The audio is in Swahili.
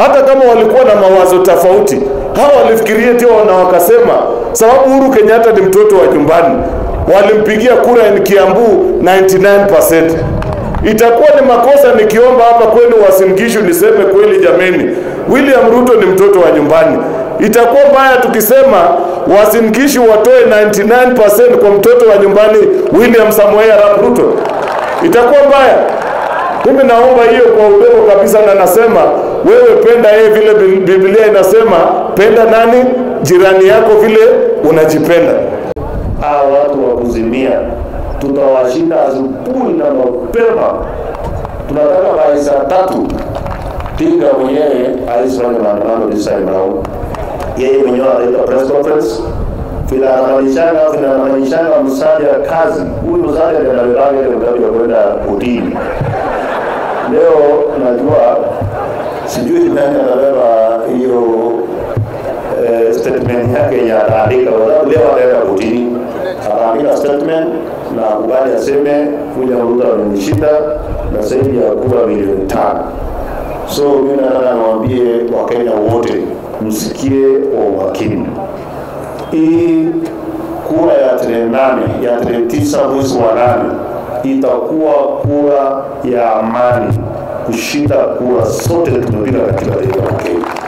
hata kama walikuwa na mawazo tofauti, hawa walifikiria tio na wakasema, sababu Uhuru Kenyatta ni mtoto wa nyumbani, walimpigia kura in Kiambu 99%. Itakuwa ni makosa nikiomba hapa kwenu Uasin Gishu niseme kweli, jameni, William Ruto ni mtoto wa nyumbani. Itakuwa mbaya tukisema Uasin Gishu watoe 99% kwa mtoto wa nyumbani William Samoei Arap Ruto. Itakuwa mbaya. Mimi naomba hiyo kwa udogo kabisa, na nasema wewe penda yeye vile Biblia inasema, penda nani? Jirani yako vile unajipenda. Hawa watu wa kuzimia tutawashinda asubuhi na mapema. Tunataka by saa tatu Tinga mwenyewe alisifanya maandamano this time round. Yeye mwenyewe anaita press conference vile anamalizana vile anamalizana msali ya kazi. Huyu msali ndiye anabebanga ile mgabi wa kwenda kotini. Leo najua sijui nani anabeba hiyo eh, statement yake ya ataandika, kwa sababu leo ataenda kotini, ataandika statement na kubali aseme William Ruto amenishinda na zaidi ya kura milioni tano. So mimi nataka niwaambie Wakenya wote msikie kwa umakini. Hii kura ya tarehe nane ya tarehe tisa mwezi wa nane itakuwa kura ya amani kushinda kura zote tumepiga katika taifa la Kenya.